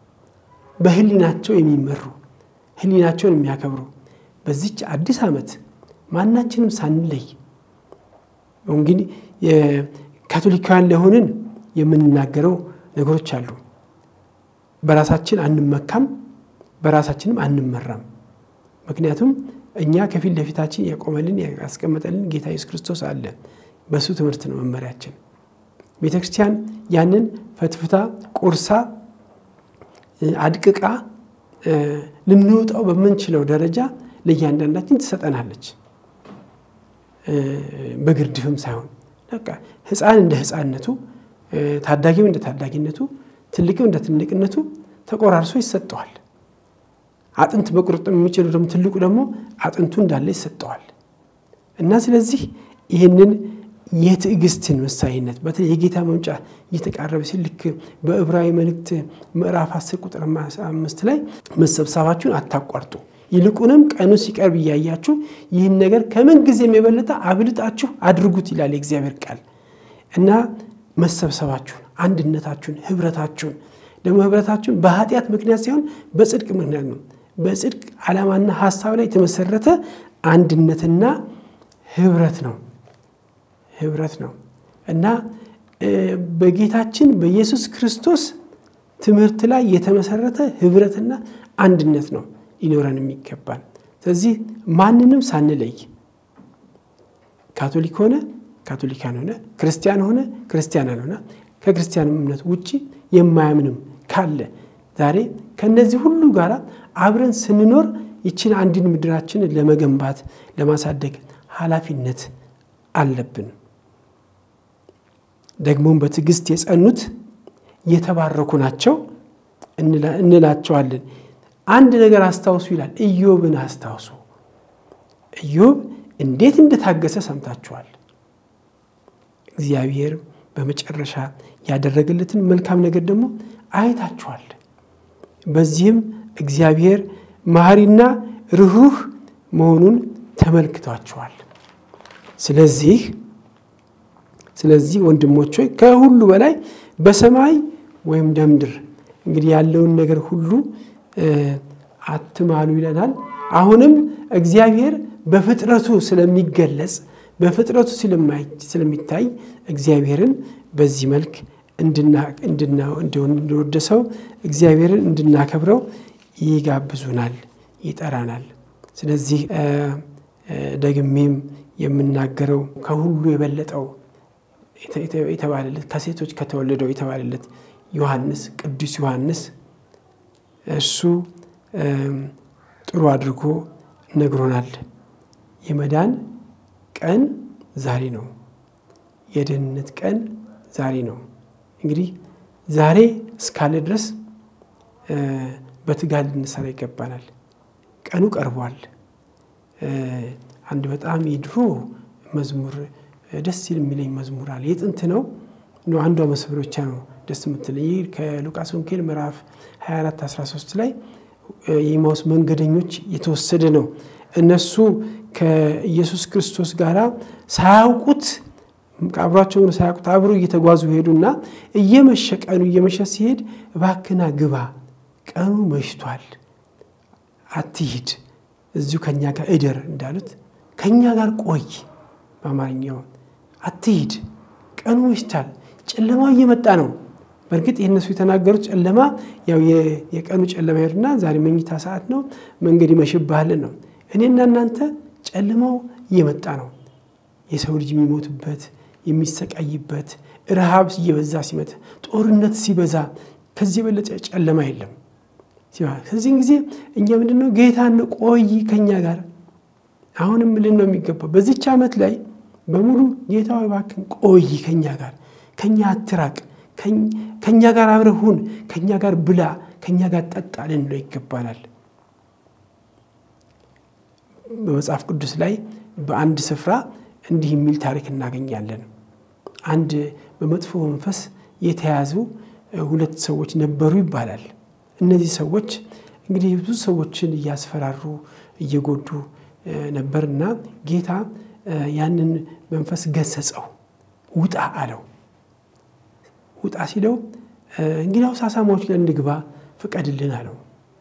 በህሊናቸው የሚመሩ ህሊናቸውን የሚያከብሩ በዚች አዲስ ዓመት ማናችንም ሳንለይ እንግዲህ ካቶሊካውያን ለሆንን የምንናገረው ነገሮች አሉ። በራሳችን አንመካም፣ በራሳችንም አንመራም። ምክንያቱም እኛ ከፊት ለፊታችን ያቆመልን ያስቀመጠልን ጌታ ኢየሱስ ክርስቶስ አለ። በእሱ ትምህርት ነው መመሪያችን። ቤተ ክርስቲያን ያንን ፈትፍታ ቆርሳ አድቅቃ ልንወጣው በምንችለው ደረጃ ለእያንዳንዳችን ትሰጠናለች። በግርድፍም ሳይሆን በቃ ሕፃን እንደ ሕፃንነቱ፣ ታዳጊም እንደ ታዳጊነቱ፣ ትልቅም እንደ ትልቅነቱ ተቆራርሶ ይሰጠዋል። አጥንት በቁርጥም የሚችለው ደግሞ ትልቁ ደግሞ አጥንቱ እንዳለ ይሰጠዋል። እና ስለዚህ ይህንን የትዕግስትን ምሳሌነት በተለይ የጌታ መምጫ እየተቃረበ ሲል ልክ በዕብራዊ መልእክት ምዕራፍ 10 ቁጥር አምስት ላይ መሰብሰባችሁን አታቋርጡ ይልቁንም ቀኑ ሲቀርብ እያያችሁ ይህን ነገር ከምን ጊዜም የበለጠ አብልጣችሁ አድርጉት ይላል የእግዚአብሔር ቃል እና መሰብሰባችሁን፣ አንድነታችሁን፣ ህብረታችሁን ደግሞ ህብረታችሁን በኃጢአት ምክንያት ሳይሆን በጽድቅ ምክንያት ነው። በጽድቅ ዓላማና ሀሳብ ላይ የተመሰረተ አንድነትና ህብረት ነው ህብረት ነው እና በጌታችን በኢየሱስ ክርስቶስ ትምህርት ላይ የተመሰረተ ህብረትና አንድነት ነው ሊኖረን የሚገባል። ስለዚህ ማንንም ሳንለይ ካቶሊክ ሆነ ካቶሊካን ሆነ ክርስቲያን ሆነ ክርስቲያን አልሆነ ከክርስቲያን እምነት ውጭ የማያምንም ካለ ዛሬ ከነዚህ ሁሉ ጋር አብረን ስንኖር ይችን አንድን ምድራችንን ለመገንባት ለማሳደግ ኃላፊነት አለብን። ደግሞም በትዕግስት የጸኑት የተባረኩ ናቸው እንላቸዋለን። አንድ ነገር አስታውሱ ይላል። ኢዮብን አስታውሱ። ኢዮብ እንዴት እንደታገሰ ሰምታችኋል። እግዚአብሔር በመጨረሻ ያደረገለትን መልካም ነገር ደግሞ አይታችኋል። በዚህም እግዚአብሔር መሐሪና ርኅሩህ መሆኑን ተመልክቷቸዋል። ስለዚህ ስለዚህ ወንድሞች ሆይ ከሁሉ በላይ በሰማይ ወይም በምድር እንግዲህ ያለውን ነገር ሁሉ አትማሉ ይለናል። አሁንም እግዚአብሔር በፍጥረቱ ስለሚገለጽ በፍጥረቱ ስለሚታይ እግዚአብሔርን በዚህ መልክ እንድንወደሰው እግዚአብሔርን እንድናከብረው ይጋብዙናል፣ ይጠራናል። ስለዚህ ደግሜም የምናገረው ከሁሉ የበለጠው የተባለለት ከሴቶች ከተወለደው የተባለለት ዮሐንስ ቅዱስ ዮሐንስ እሱ ጥሩ አድርጎ ነግሮናል። የመዳን ቀን ዛሬ ነው። የደህንነት ቀን ዛሬ ነው። እንግዲህ ዛሬ እስካለ ድረስ በትጋት ልንሰራ ይገባናል። ቀኑ ቀርቧል። አንድ በጣም የድሮ መዝሙር ደስ የሚለኝ መዝሙር አለ። የጥንት ነው አንዷ መስመር ብቻ ነው ደስ የምትለኝ። ይህ ከሉቃስ ወንጌል ምዕራፍ 24 13 ላይ የኤማሁስ መንገደኞች የተወሰደ ነው። እነሱ ከኢየሱስ ክርስቶስ ጋር ሳያውቁት አብሯቸው ሳያውቁት አብሮ እየተጓዙ ሄዱና እየመሸ ቀኑ እየመሸ ሲሄድ እባክና ግባ፣ ቀኑ መሽቷል፣ አትሂድ፣ እዚሁ ከኛ ጋር እደር እንዳሉት ከኛ ጋር ቆይ፣ በአማርኛው አትሂድ፣ ቀኑ መሽቷል፣ ጨለማው እየመጣ ነው። በእርግጥ ይህ እነሱ የተናገሩት ጨለማ ያው የቀኑ ጨለማ ሄዱና ዛሬ መኝታ ሰዓት ነው፣ መንገድ ይመሽብሃልን ነው። እኔና እናንተ ጨለማው እየመጣ ነው። የሰው ልጅ የሚሞትበት የሚሰቃይበት፣ ረሃብ እየበዛ ሲመጣ፣ ጦርነት ሲበዛ ከዚህ የበለጠ ጨለማ የለም። ከዚህን ጊዜ እኛ ምንድነው ጌታን ቆይ ከኛ ጋር አሁንም ልን ነው የሚገባው በዚች ዓመት ላይ በሙሉ ጌታ እባክህን ቆይ ከኛ ጋር ከኛ አትራቅ ከኛ ጋር አብረህ ሁን፣ ከኛ ጋር ብላ፣ ከኛ ጋር ጠጣ ልንለው ይገባናል። በመጽሐፍ ቅዱስ ላይ በአንድ ስፍራ እንዲህ የሚል ታሪክ እናገኛለን። አንድ በመጥፎ መንፈስ የተያዙ ሁለት ሰዎች ነበሩ ይባላል። እነዚህ ሰዎች እንግዲህ ብዙ ሰዎችን እያስፈራሩ እየጎዱ ነበርና ጌታ ያንን መንፈስ ገሰጸው፣ ውጣ አለው። ውጣ ሲለው እንግዲያውስ አሳማዎች ላይ እንግባ ፍቀድልን አለው።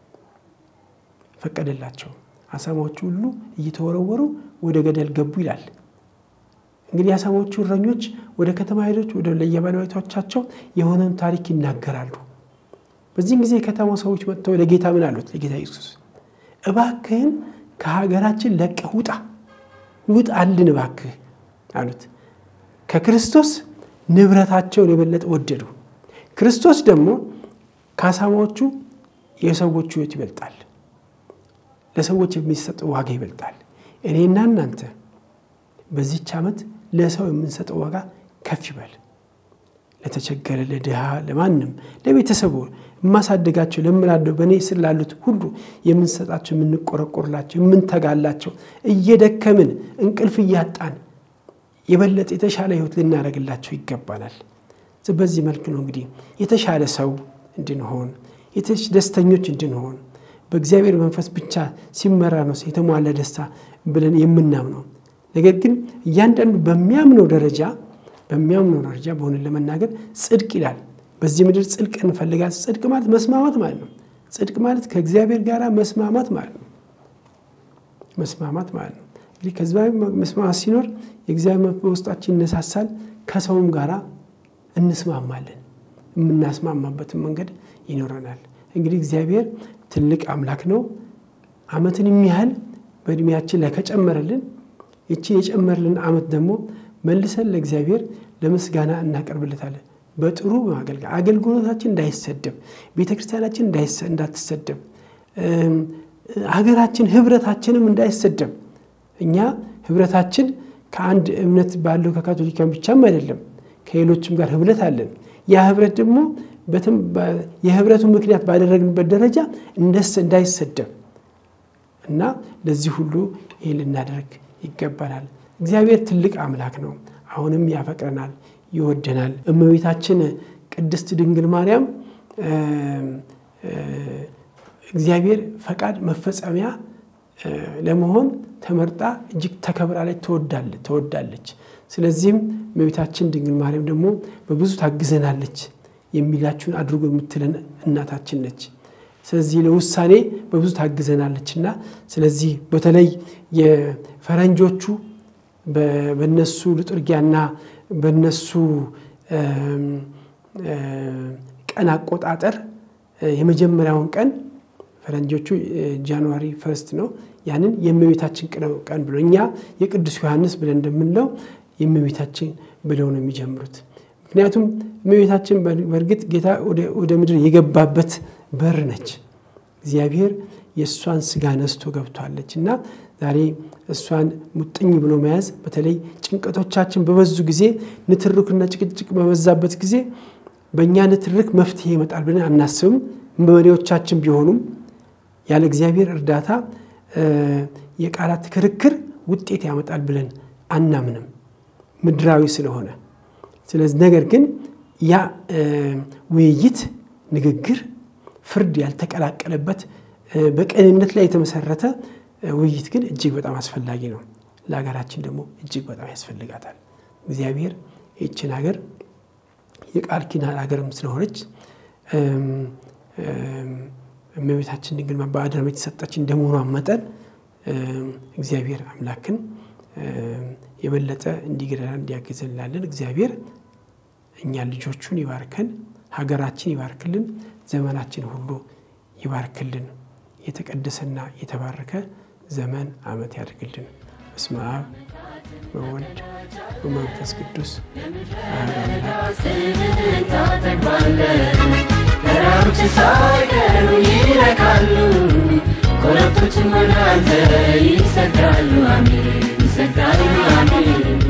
ፈቀደላቸው። አሳማዎቹ ሁሉ እየተወረወሩ ወደ ገደል ገቡ ይላል። እንግዲህ አሳማዎቹ እረኞች ወደ ከተማ ሄዶች ወደ ለየባለቤቶቻቸው የሆነውን ታሪክ ይናገራሉ። በዚህም ጊዜ የከተማው ሰዎች መጥተው ለጌታ ምን አሉት? ለጌታ ኢየሱስ እባክህን ከሀገራችን ለቀህ ውጣ ውጣልን እባክህ አሉት። ከክርስቶስ ንብረታቸውን የበለጠ ወደዱ። ክርስቶስ ደግሞ ከአሳማዎቹ የሰዎቹ ሕይወት ይበልጣል። ለሰዎች የሚሰጠው ዋጋ ይበልጣል። እኔና እናንተ በዚች ዓመት ለሰው የምንሰጠው ዋጋ ከፍ ይበል። ለተቸገረ፣ ለድሃ፣ ለማንም፣ ለቤተሰቡ የማሳደጋቸው ለምላለው በእኔ ስር ላሉት ሁሉ የምንሰጣቸው፣ የምንቆረቆርላቸው፣ የምንተጋላቸው እየደከምን እንቅልፍ እያጣን የበለጠ የተሻለ ህይወት ልናደርግላቸው ይገባናል። በዚህ መልክ ነው እንግዲህ የተሻለ ሰው እንድንሆን ደስተኞች እንድንሆን በእግዚአብሔር መንፈስ ብቻ ሲመራ ነው የተሟላ ደስታ ብለን የምናምነው። ነገር ግን እያንዳንዱ በሚያምነው ደረጃ በሚያምነው ደረጃ በሆነ ለመናገር ጽድቅ ይላል። በዚህ ምድር ጽድቅ እንፈልጋል። ጽድቅ ማለት መስማማት ማለት ነው። ጽድቅ ማለት ከእግዚአብሔር ጋር መስማማት ማለት ነው። መስማማት ማለት ነው። እንግዲህ ከዚህ መስማማት ሲኖር የእግዚአብሔር በውስጣችን ይነሳሳል። ከሰውም ጋራ እንስማማለን። የምናስማማበትን መንገድ ይኖረናል። እንግዲህ እግዚአብሔር ትልቅ አምላክ ነው። ዓመትን የሚያህል በእድሜያችን ላይ ከጨመረልን ይችን የጨመረልን ዓመት ደግሞ መልሰን ለእግዚአብሔር ለምስጋና እናቀርብለታለን። በጥሩ በማገልገል አገልግሎታችን እንዳይሰደብ፣ ቤተ ክርስቲያናችን እንዳትሰደብ፣ ሀገራችን ህብረታችንም እንዳይሰደብ። እኛ ህብረታችን ከአንድ እምነት ባለው ከካቶሊካን ብቻም አይደለም፣ ከሌሎችም ጋር ህብረት አለን። ያ ህብረት ደግሞ የህብረቱ ምክንያት ባደረግንበት ደረጃ እንዳይሰደብ እና ለዚህ ሁሉ ይህ ልናደርግ ይገባናል። እግዚአብሔር ትልቅ አምላክ ነው። አሁንም ያፈቅረናል፣ ይወደናል። እመቤታችን ቅድስት ድንግል ማርያም እግዚአብሔር ፈቃድ መፈጸሚያ ለመሆን ተመርጣ እጅግ ተከብራ ላይ ተወዳለች። ስለዚህም እመቤታችን ድንግል ማርያም ደግሞ በብዙ ታግዘናለች የሚላችሁን አድርጎ የምትለን እናታችን ነች። ስለዚህ ለውሳኔ በብዙ ታግዘናለች እና ስለዚህ በተለይ የፈረንጆቹ በነሱ ልጡርጊያና በነሱ ቀን አቆጣጠር የመጀመሪያውን ቀን ፈረንጆቹ ጃንዋሪ ፈርስት ነው። ያንን የእመቤታችን ቀን ብሎ እኛ የቅዱስ ዮሐንስ ብለን እንደምንለው የእመቤታችን ብለው ነው የሚጀምሩት። ምክንያቱም እመቤታችን በእርግጥ ጌታ ወደ ምድር የገባበት በር ነች። እግዚአብሔር የእሷን ስጋ ነስቶ ገብቷለች እና ዛሬ እሷን ሙጥኝ ብሎ መያዝ በተለይ ጭንቀቶቻችን በበዙ ጊዜ፣ ንትርክና ጭቅጭቅ በበዛበት ጊዜ በእኛ ንትርክ መፍትሄ ይመጣል ብለን አናስብም። መሪዎቻችን ቢሆኑም ያለ እግዚአብሔር እርዳታ የቃላት ክርክር ውጤት ያመጣል ብለን አናምንም፣ ምድራዊ ስለሆነ። ስለዚህ ነገር ግን ያ ውይይት፣ ንግግር፣ ፍርድ ያልተቀላቀለበት በቅንነት ላይ የተመሰረተ ውይይት ግን እጅግ በጣም አስፈላጊ ነው። ለሀገራችን ደግሞ እጅግ በጣም ያስፈልጋታል። እግዚአብሔር ይችን ሀገር የቃል ኪዳን ሀገርም ስለሆነች እመቤታችን ድንግል በአደራ የተሰጠች እንደመሆኗ መጠን እግዚአብሔር አምላክን የበለጠ እንዲገደላ እንዲያግዘን እንላለን። እግዚአብሔር እኛን ልጆቹን ይባርከን፣ ሀገራችን ይባርክልን፣ ዘመናችን ሁሉ ይባርክልን። የተቀደሰና የተባረከ ዘመን ዓመት ያድርግልን። በስመ አብ ወወልድ ወመንፈስ ቅዱስ ተራሮች ሳይቀሩ ይረካሉ፣ ኮረብቶችም ወደ አንተ ይሰግዳሉ። አሜን ይሰግዳሉ። አሜን